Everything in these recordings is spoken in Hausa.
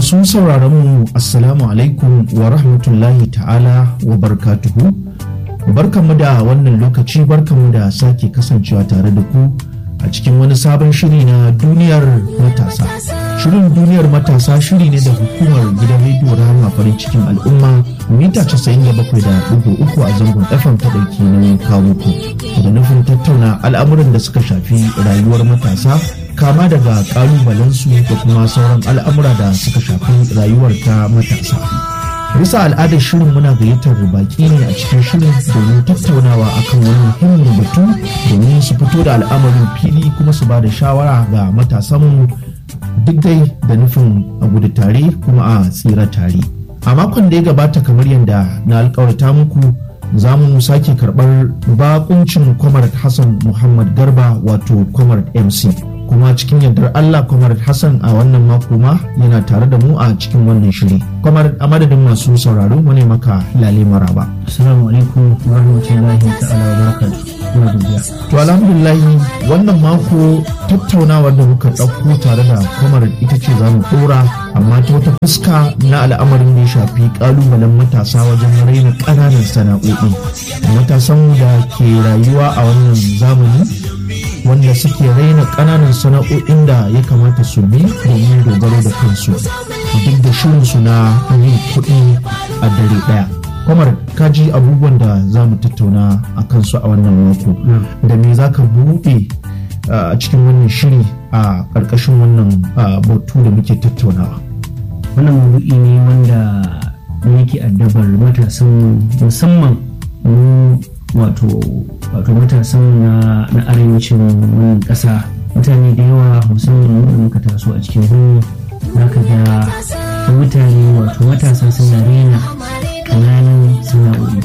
Masu sauraron mu Assalamu alaikum wa rahmatullahi ta'ala wa barkatuhu. Barkanmu da wannan lokaci barkanmu da sake kasancewa tare da ku a cikin wani sabon shiri na duniyar matasa. Shirin duniyar matasa shiri ne da hukumar gidan rediyo Rahama farin cikin al'umma mita 97.3 a zangon FM ta ɗauki nauyin kawo ku da nufin tattauna al'amuran da suka shafi rayuwar matasa kama daga kalubalensu da kuma sauran al'amura da suka shafi rayuwar ta matasa. bisa al'adar shirin muna gayyatar baki ne a cikin shirin domin tattaunawa akan wani muhimmin batu domin su fito da al'amarin fili kuma su ba da shawara ga matasanmu duk dai da nufin a gudu tare kuma a tsira tare a makon da ya gabata kamar yadda na alkawarta muku za mu sake karɓar bakuncin kwamar hassan muhammad garba wato kwamar mc kuma cikin yardar Allah kwamar Hassan a wannan mako ma yana tare da mu a cikin wannan shiri. Kwamar a madadin masu sauraro wani maka lale maraba. Assalamu alaikum wa rahmatullahi ta'ala wa barakatuh. Ina godiya. To alhamdulillah wannan mako tattaunawar da muka ɗauko tare da kwamar ita ce za mu ɗora amma ta wata fuska na al'amarin da ya shafi ƙalubalen matasa wajen raina ƙananan sana'o'i. Matasan da ke rayuwa a wannan zamani wanda suke raina ƙananan sana'o'in da ya kamata su bi domin dogaro da kansu duk da shirinsu na yin kuɗi a dare ɗaya kwamar kaji abubuwan da za mu tattauna a kansu a wannan mako da me za ka buɗe a cikin wannan shiri a ƙarƙashin wannan batu da muke tattaunawa Wannan maudu'i ne wanda yake addabar matasan musamman mu wato wato matasan na, na arewacin wannan ƙasa mutane da yawa musamman da muka taso a cikin birni za ka ga mutane wato matasa suna rena ƙananan sana'o'i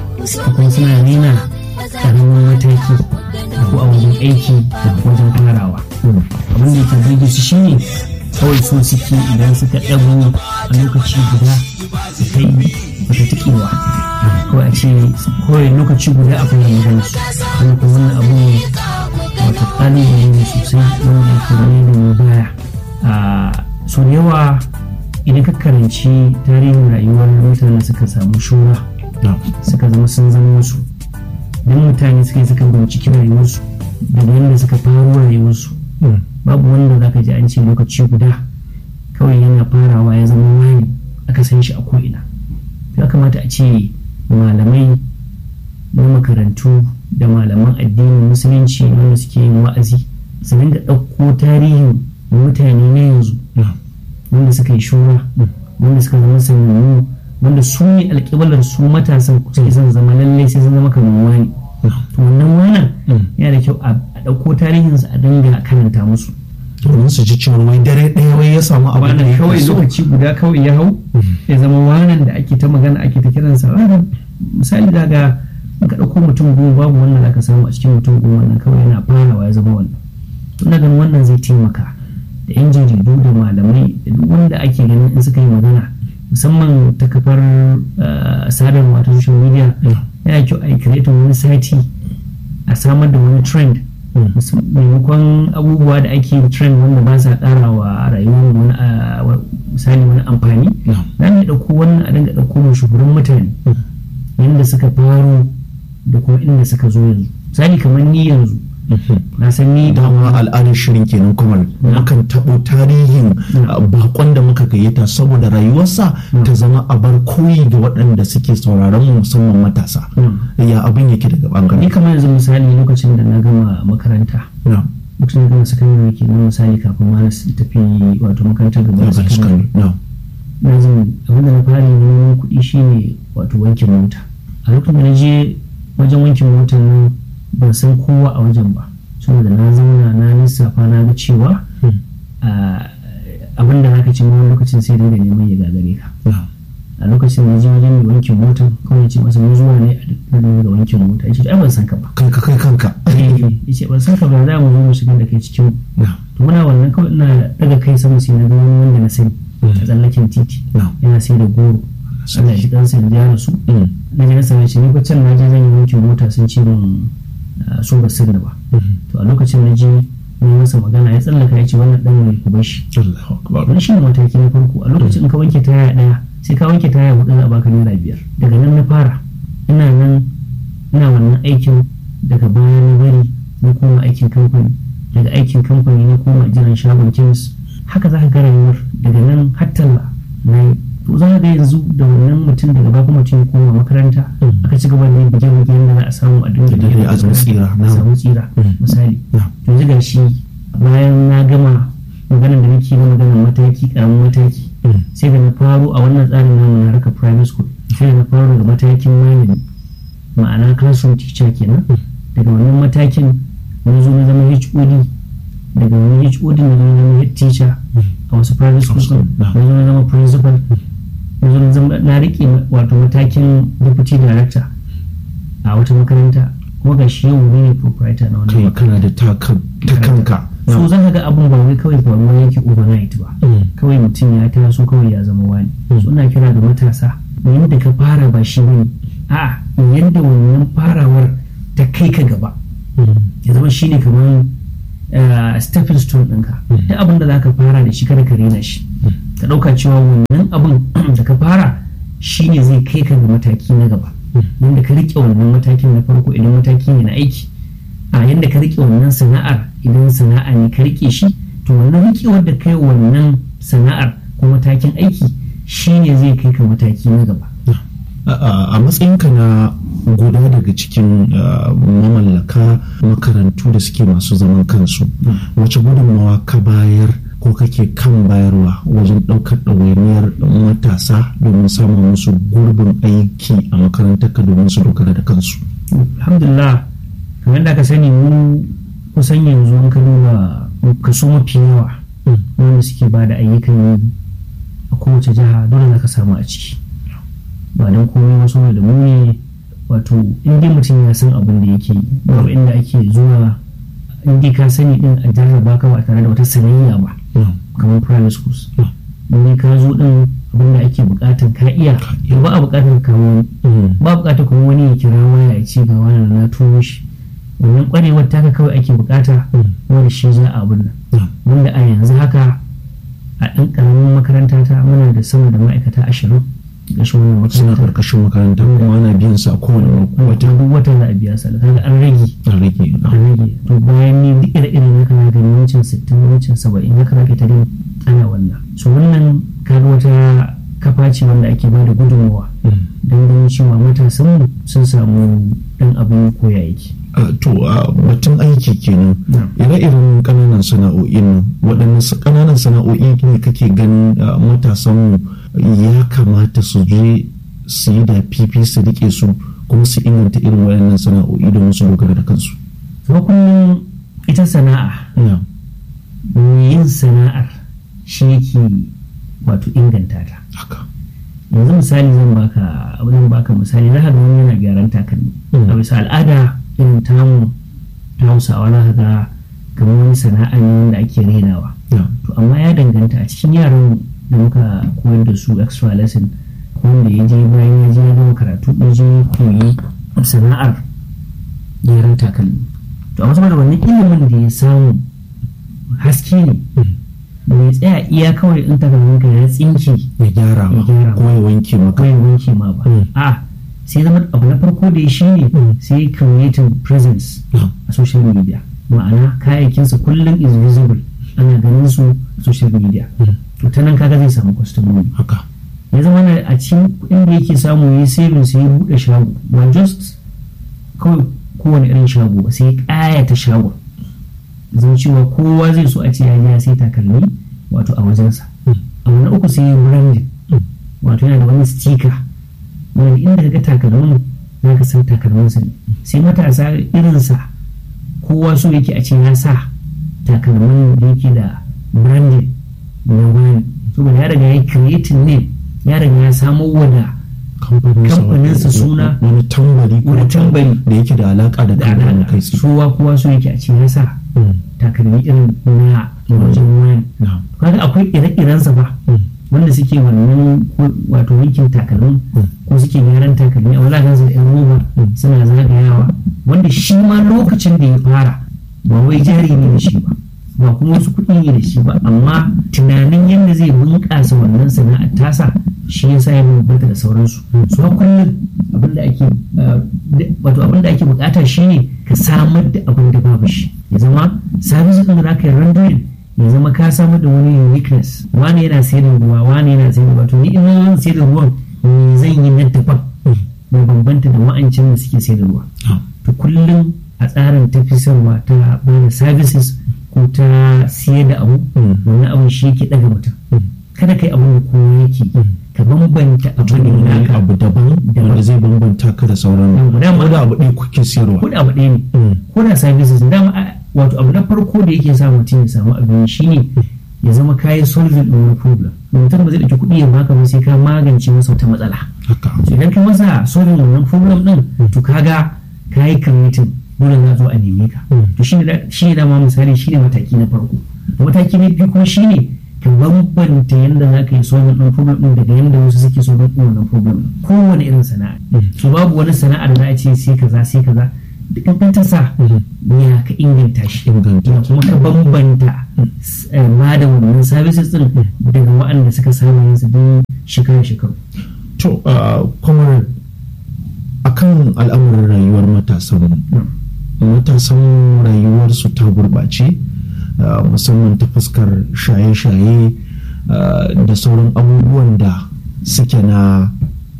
kuma suna rena ƙaramin mataki ko a wajen aiki da wajen farawa abin da yake burge su shine kawai so suke idan suka ɗago a lokaci guda su kai wata tikewa ko a ce kawai lokaci guda a fara magana su wani kuma wannan abu ne wata kalubale ne sosai wanda ya kare da mu baya a so yawa idan ka karanci tarihin rayuwar mutane suka samu shura suka zama sun zama wasu don mutane suka yi suka binciki rayuwarsu daga yadda suka faro rayuwarsu babu wanda za ka ji an ce lokaci guda kawai yana farawa ya zama wani aka san shi a ko'ina ya kamata a ce malamai na makarantu da malaman addinin musulunci wanda suke yin wa'azi su dinga ɗauko tarihin mutane na yanzu wanda suka yi shura wanda suka zama sanannu wanda su ne alƙibalar su matasan suke son zama lallai sai sun zama kamar wani to wannan wannan yana da kyau a ɗauko tarihinsu a dinga karanta musu domin su ji cewa wai dare ɗaya wai ya samu abu da ya kawai so. lokaci guda kawai ya hau ya zama wanan da ake ta magana ake ta kiransa ranar misali daga ka ɗauko mutum goma babu wannan da ka samu a cikin mutum goma nan kawai yana farawa ya zama wannan ina ganin wannan zai taimaka da yan jaridu da malamai da duk wanda ake ganin in suka yi magana musamman ta kafar uh, sadarwa ta social media yana kyau a yi wani sati a samar da wani trend maimakon abubuwa da ake trend wanda ba sa kara wa rayuwar wani misali wani amfani za mu ɗauko wannan a dinga ɗauko mashahuran mutane yadda suka faro da kuma inda suka zo yanzu misali kamar ni yanzu na san ni dama al'adar shirin kenan kuma mukan taɓo tarihin bakon da muka gayyata saboda rayuwarsa ta zama a bar koyi ga waɗanda suke sauraron mu musamman matasa ya abin yake daga ni bangaren kamar yanzu misali lokacin da na gama makaranta lokacin da gama sakandare ke nan misali kafin ma na tafi wato makarantar gaba da sakandare na zan abin da na fara yi neman kuɗi shine wato wankin mota a lokacin da na je wajen wankin motar nan ban san kowa a wajen ba saboda na zauna na lissafa na ga cewa abin da zaka ci wani lokacin sai dinga neman ya gagare ka a lokacin da je wajen mai wankin mota kawai ce masa mun zuwa ne a daga wankin mota ya ce ai ban san ka ba kanka kai kanka ya ce ban san ka ba za mu zo mu shiga da kai cikin to muna wannan kawai ina daga kai sama sai na ga wani wanda na sani a tsallaken titi yana sai da goro Allah ya ji kansa da ya rasu na je na same shi ni ko can na je zan yi wankin mota sun ce min so ba sirri ba to a lokacin na je ne masa magana ya tsallaka ya ce wannan dan mai ku bashi Allahu akbar wani shi ne mataki na farko a lokacin in ka wanke taya daya sai ka wanke taya hudu za a baka naira biyar daga nan na fara ina nan ina wannan aikin daga baya na bari na koma aikin kamfani daga aikin kamfani na koma jiran shagon kemis haka za ka ga rayuwar daga nan har talla na yi to za ka ga yanzu da wannan mutum daga baya kuma mutum ya koma makaranta Mm. aka ci gaba da yin bige-bige yadda za a samu a dinga Da dai biyan a samu tsira, a na'am. samu tsira Mm. misali Na'am. yanzu ga shi bayan na gama maganar da nake na maganar mataki karamin mataki Mm. sai da na faro a wannan tsarin namu na harkar primary school sai da na faro daga matakin malami ma'ana classroom teacher kenan daga wannan matakin na zo na zama HOD daga wani HOD na zo na zama head teacher a wasu private schools din na zo na zama principal na zo na zama na rike wato matakin deputy director a wata makaranta kuma ga shi yau ne proprietor na wannan kai makaranta kana da taka ta kanka so za ka ga abin ba wai kawai faruwa yake overnight ba Mm. kawai mutum ya taso kawai ya zama wani so ina kira da matasa yadda ka fara ba shi bane a yadda wannan farawar ta kai ka gaba Mm. ya zama shi ne kamar uh, stepping stone ɗinka Mm. duk abin da za ka fara da shi kada ka rena shi ka ɗauka cewa wannan abin da ka fara shi ne zai kai ka ga mataki na gaba yadda ka riƙe wannan matakin na farko idan mataki ne na aiki a yadda ka riƙe wannan sana'ar idan sana'a ne ka riƙe shi to wannan riƙewar da kai wannan sana'ar ko matakin aiki shi ne zai kai ka mataki na gaba a a matsayinka na guda daga cikin uh, mamallaka makarantu da suke masu zaman kansu wace gudunmawa ka bayar ko kake kan bayarwa wajen ɗaukar ɗawainiyar matasa domin samun musu gurbin aiki a makarantarka domin su dogara da kansu alhamdulillah kamar da ka sani mu kusan yanzu an ka duba kaso mafi yawa wanda suke ba da ayyukan yi a kowace jiha dole za ka samu a ciki ba don komai wasu da mu ne wato in dai mutum ya san abin da yake yi babu inda ake zuwa in dai ka sani din a jarraba ka ba tare da wata sanayya ba kamar private schools in dai ka zo din abin da ake bukatar ka iya to ba a bukatar ka wani ba bukatar kuma wani ya kira waya ya ce ga wani na turo shi wannan kwarewar taka kawai ake bukata wanda shi za a abin nan wanda a yanzu haka a ɗan ƙaramin makaranta ta muna da sama da ma'aikata ashirin ƙarshen wannan suna makarantar karkashin makaranta kuma ana biyan sa a kowane wata duk wata za a biya sa da kaga an rage an rage an rage to bayan ni duk ire irin haka na gani wancan sittin wancan saba'in haka na ta gani ana wannan so wannan kaga wata kafa ce wanda ake ba da gudunmawa don ganin cewa matasan sun samu ɗan abin koya yake Uh, to uh, batun aiki kenan Na'am. ire-iren ƙananan sana'o'in waɗanne sa- ƙananan sana'o'i ne kake ganin uh, matasan ya kamata su je su yi da fifi su rike su kuma su inganta irin waɗannan sana'o'i domin su dogara da kansu kuma kullum ita sana'a Na'am. mai yin sana'ar shi yake wato inganta ta haka yanzu misali zan baka zan baka misali za ka ga wani yana gyaran takalmi Mm. a bisa al'ada irin tamu ta hausawa za ka ga kamar wani sana'a ne wanda ake renawa Na'am. to amma ya danganta a cikin yaran da muka koyar da su extra lesson wanda ya je bayan ya je ya gama karatu ya je ya koyi sana'ar gyaran takalmi to amma saboda wannan ilimin da ya samu haske ne bai tsaya iya kawai in takalmin ka ya tsinke ya gyara Ya gyara ma ko ya wanke maka kawai wanke ma ba Mm. a sai zama abu na farko da ya shi ne Mm. sai creating presence Na'am. a social media ma'ana kayayyakinsa kullum is visible ana ganin su a social media Mm. to ta nan kaga zai samu kwastomomi haka ya zama na a cikin kuɗin da yake samu ya yi saving sai ya buɗe shago ba just kawai kowane irin shago ba sai ya ƙayata shagon zan cewa kowa zai so a ce ya je ya sai takalmi wato a wajensa Mm. abu na uku sai ya yi branding Mm. wato yana da wani sticker wanda inda ka ga takalmin za ka san takalminsa ne sai matasa irinsa kowa so yake a ce ya sa takalmin da yake da branding na wani saboda ya riga ya creating ne ya riga ya samo wada kamfaninsa Kamfaninsa suna- wani tambari ko wani tambari da yake da alaka da da kamfanin alaƙa kai tsaye kowa kowa so yake a ce ya sa Mm. takalmi irin na wajen wani Na'am. kaga akwai ire-irensa ba Mm. wanda suke wannan ko- wato wankin takalmin Mm. ko suke gyaran takalmi a wala gansu da yan roba Mm. suna zagayawa wanda shi ma lokacin da ya fara ba wai jari ne da shi ba ba kuma wasu kuɗi ne da shi ba amma tunanin yadda zai bunƙasa wannan sana'ar tasa shi ya sa ya bambanta da sauransu su ha kullum abin da ake wato abin da ake bukata shine ka samar da abin da babu shi ya zama sabis ɗin da za ka yi rendering ya zama ka samar da wani uniqueness wani yana sayar da ruwa wani yana sayar da ruwa to ni in zan sayar da ruwan me zan yi na daban mai bambanta da wa'ancin da suke sayar da ruwa to kullum a tsarin tafisarwa ta bada services ko ta siyar da abu wani abu shi yake daga mutum kada kai abin da kowa yake ka bambanta abin da wani naka abu daban wanda zai bambanta ka da sauran Yawwa, dama- ko da abu ɗaya kuke siyarwa ko da abu ɗaya ne ko da services dama a- wato abu na farko da yake sa mutum ya samu abin shine ya zama kayi solving ɗin wani problem mutum ba zai ɗauki kuɗi ya baka ba sai ka magance masa wata matsala haka so idan ka masa solving wannan problem ɗin to kaga kayi committing dole za zo a neme ka to shine da shine dama misali shine mataki na farko mataki na biyu kuma shine ka bambanta yadda za ka yi solving ɗin problem ɗin daga yadda wasu suke solving ɗin wannan problem ɗin. kowane irin sana'a so babu wani sana'a da za a ce sai kaza sai kaza duk kankantar sa ya ka inganta shi inganta ya kuma ka bambanta eh, ma da wannan services din daga waɗanda suka saba yin su don shekara shekaru to kuma akan al'amuran rayuwar matasan matasan rayuwarsu ta gurɓace ah, musamman ta fuskar shaye-shaye ah, da sauran abubuwan da suke na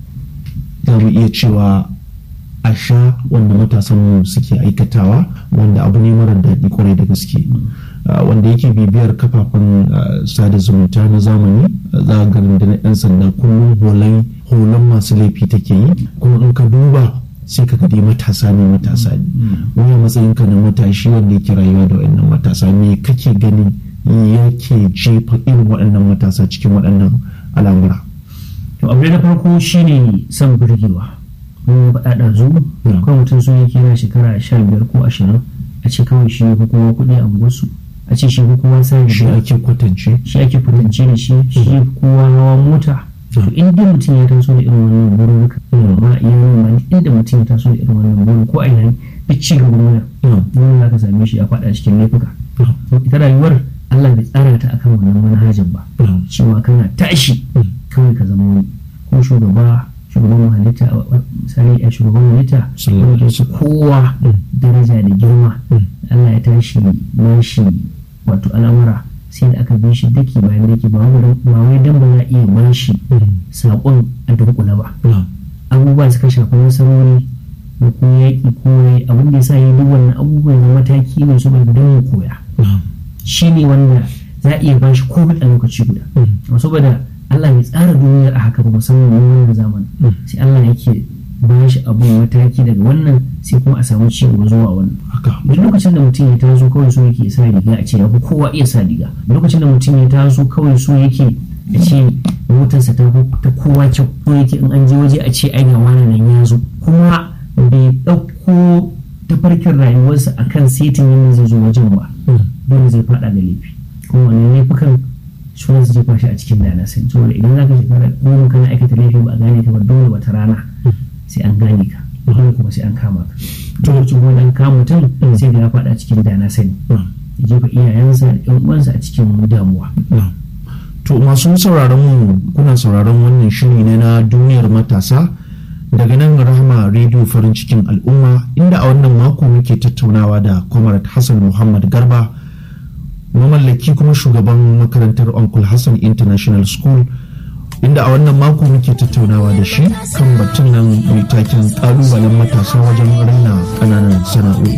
za mu iya cewa a sha wanda matasan suke aikatawa wanda abu ne mara daɗi kwarai da gaske Ah, wanda yake bibiyar kafafen ah, sada zumunta na zamani ah, za a ga rundunar 'yan sanda kullum holan holan masu laifi take yi kuma in ka duba sai ka dai matasa ne matasa ne wani a matsayin ka na matashi wanda yake rayuwa da waɗannan matasa me kake gani yake jefa irin waɗannan matasa cikin waɗannan al'amura to abu na farko shine son burgewa mun faɗa ɗazu Mm. kawai mutum sun yake yana shekara sha biyar ko ashirin a ce kawai shi ko kowa kuɗi a wasu a ce shi ko kowa sa shi riga ake kwatance shi ake kwatance da shi shi kowa hawa mota to in dai mutum ya taso da irin wannan bururuka Mm. ma iya ma inda mutum ya taso da irin wannan burin ko a ina ne duk ci gaban wani Mm. dole za ka same shi ya faɗa cikin laifuka Mm. to ita rayuwar Allah bai tsara ta akan wannan manhajar ba Mm. cewa kana tashi Mm. kawai ka zama wani ko shugaba shugaban halitta misali a shugaban halitta Sallallahu wanda alaihi ke kowa Mm. daraja da girma Mm. Allah ya tashi nashi wato al'amura sai da aka bi shi daki bayan daki ba wai dan- ba wai dan ba za a iya bashi Mm. saƙon a dunkula ba Mm. abubuwa suka shafi nasarori da ko yaƙi ko yayi abin da ya sa yi duk wannan abubuwan da mataki ne su don mu koya Mm. shi ne wanda za a iya bashi komai a lokaci guda Mm. amma saboda Allah bai tsara duniyar a haka ba musamman mu wannan zamanin Mm. sai Allah yake ba shi abin mataki daga wannan sai kuma a samu ci gaba zuwa wannan haka duk lokacin da mutum ya taso kawai so yake sa riga a ce ya fi kowa iya sa riga lokacin da mutum ya taso kawai so yake a ce motarsa ta fi ta kowa kyau ko yake in an je waje a ce ai ga wani nan ya zo kuma bai ɗauko tafarkin rayuwarsa akan setin yadda zai zo wajen ba Mm. dole zai faɗa da laifi kuma wannan laifukan su ne su jefa shi a cikin dana sai saboda idan za ka shekara goma kana aikata laifi ba a gane ka ba dole wata rana sai an gane ka dole kuma sai an kama ka to lokacin kuma an kama mutum sai da ya faɗa cikin dana sani Mm. ya jefa iyayensa da ƴan uwansa a cikin damuwa Na'am. To masu sauraron mu kuna sauraron wannan shiri ne na duniyar matasa daga nan rahama rediyo farin cikin al'umma inda a wannan mako muke tattaunawa da Comrade Hassan Muhammad Garba mamallaki kuma shugaban makarantar Uncle Hassan International School inda a wannan mako muke tattaunawa da shi kan batun nan mai taken kalubalen matasa wajen raina ƙananan sana'o'i